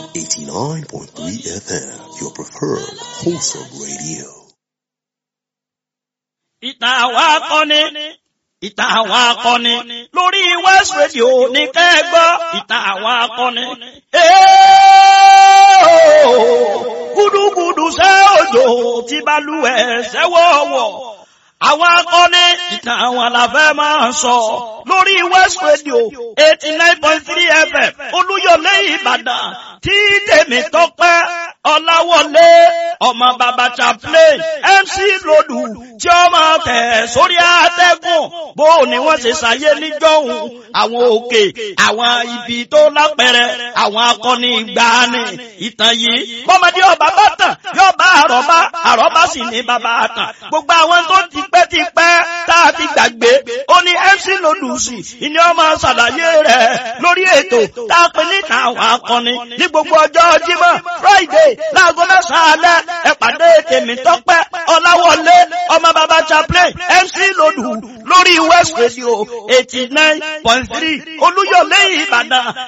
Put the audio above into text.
89.3 FM, your preferred wholesome radio. ìtàn àwọn akọni ìtàn àwọn akọni lórí West Radio ní kẹ́gbọ́ ìtàn àwọn akọni. gúdúgúdú ṣẹ́ òjò tí balùwẹ̀ ṣẹ́wọ̀wọ̀ àwọn akọni ìtàn àwọn làfẹ́ máa sọ lórí West Radio eighty nine point three FM Olúyọ̀lé Ìbàdàn tí tèmi tọ́pẹ́ Ọláwọlé ọmọ bàbá chaplain MC Lòdù tí ó máa tẹ̀ sórí àtẹ́gùn bó ni wọ́n ṣe ṣàyé níjọ́hun àwọn òkè àwọn ibi tó lápẹẹrẹ àwọn akọni ìgbàanì ìtàn yìí bọ́mọdé ọba bá tàn yóò bá àrọ́bá àrọ́bá sì ní bàbá àtàn gbogbo àwọn tó ti pẹ́ ti pẹ́ tá a ti gbàgbé ó ní MC Lòdù sí ìní ọmọ ṣàlàyé rẹ̀ lórí ètò tá a pè níta àwọn akọni ní gbogbo ọjọ́ Jímọ̀ Friday láago mẹ́sàn-án alẹ́ ẹ pàdé tèmi tọ́pẹ́ Ọláwọlé ọmọ bàbá chaplain MC Lòdù lórí West Radio eighty nine point three Olúyọ̀lé Ìbàdàn